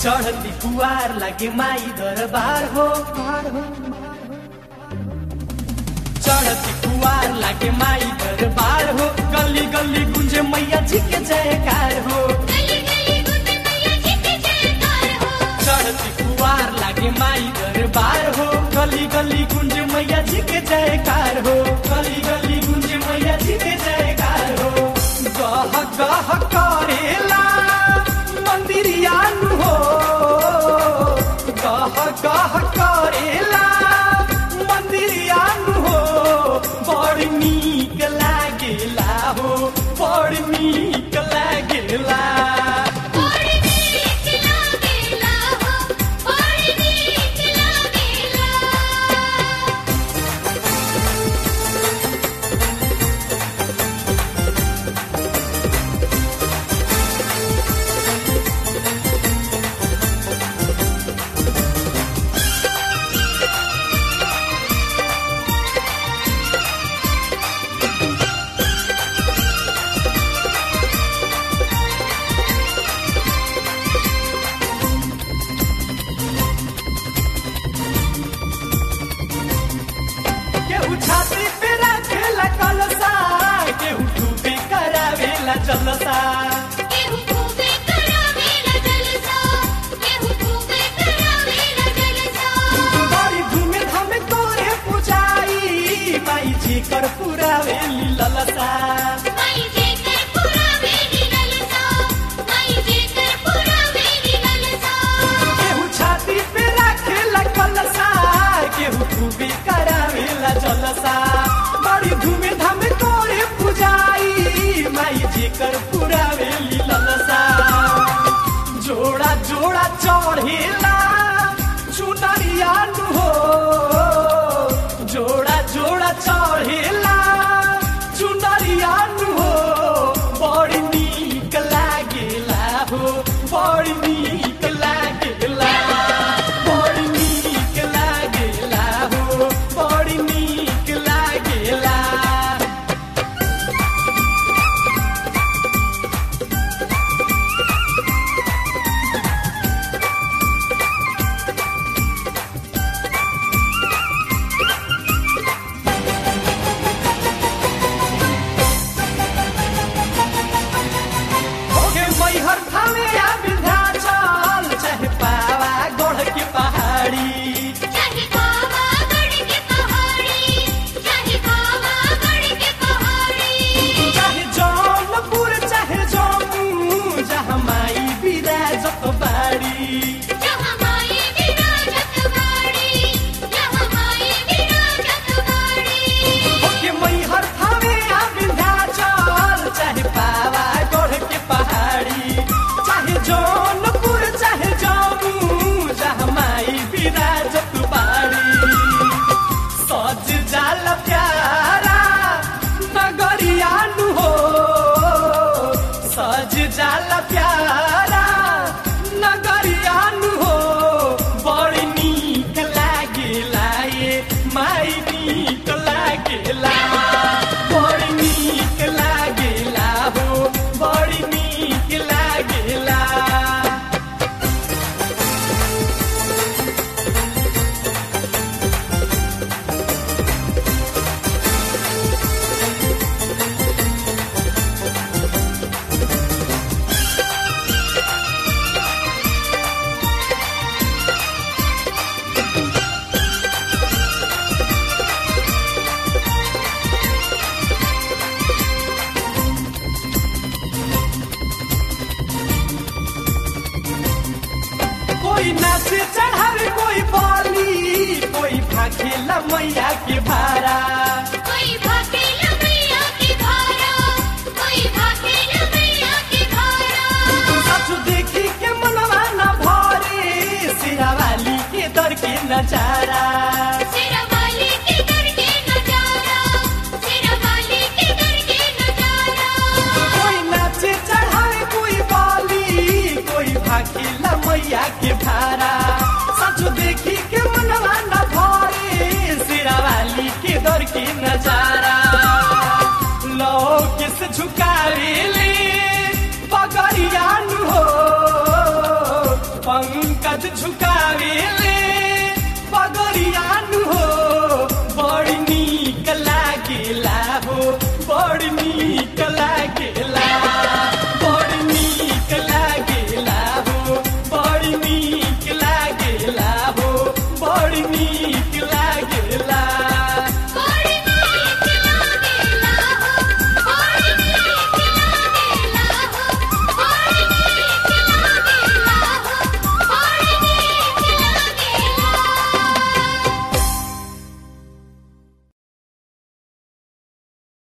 चढ़ती कुआर लागे माई दरबार हो चढ़ती कुआर लागे माई दरबार हो गली गली गुंजे मैया जी के जयकार हो गली गली गुंज मैया जी के जयकार हो चढ़ती कुआर लागे माई दरबार हो गली गली गुंज मैया जी के जयकार हो गली गली गुंज मैया जी के जयकार हो गह गह करेला मंदिरिया नु हो गह गह करेला मंदिरिया नु हो बड़ नीक लागेला हो बड़ नीक लागेला बड़ी नीक लागेला हो बड़ी नीक लागेला केहू छाती पे रखेला कलसा केहू डूबे करावेला जलसा केहू खूबे करावेला जलसा केहू खूबे करावेला जलसा बड़ी धूमे धामे तोरे पुजाई माई जी कर पुरावेली ललसा माई जे कर पुरावेली ललसा माई जे कर पुरावेली ललसा केहू छाती पे रखेला कलसा केहू डूबे करावेला जलसा बड़ी धूमे धामे तोरे पुजाई माई जी कर पुरावेली ललसा जोड़ा जोड़ा चढ़ेला चुनरिया नु हो जोड़ा जोड़ा चढ़ेला चुनरिया नु हो बड़ी नीक लागेला हो बड़ी नीक लागेला बड़ी नीक लागेला हो बड़ी नीक लागेला ओगे मैहर थामे या विंध्याचल चाहे पावा गढ़ के पहाड़ी चाहे बाबा गढ़ के पहाड़ी चाहे बाबा गढ़ के पहाड़ी चाहे जौनपुर चाहे जम्मू जहाँ माई विराजत बाड़ी जहाँ माई विराजत बाड़ी जहाँ माई विराजत बाड़ी ओगे मैहर थामे या विंध्याचल चाहे पावा गढ़ के पहाड़ी चाहे जौनपुर चाहे जम्मू जहाँ माई विराजत बाड़ी सज जाल प्यारा नगरिया नु हो सज जाल प्यारा नगरिया नु हो बड़ी नीक लागेला ये माई नीक लागेला बड़ी नीक लागेला हो बड़ी नीक लागेला कोई नाचे चढ़ावे कोई बाली कोई भाखेला मैया के भारा कोई भागेला मैया की धारा कोई भागेला मैया की धारा सचु देखी के मनवा न भरे सिरा वाली के दर के नजारा सिरवाली के दर के नजारा सिरवाली के दर के नजारा कोई नाचे चढ़ावे कोई बाली कोई भाखेला मैया के भारा सचु देखी के मनवा न भरे सिरा वाली के दर के नजारा लो किस झुकावे ले पगड़िया नु हो पंग सज झुका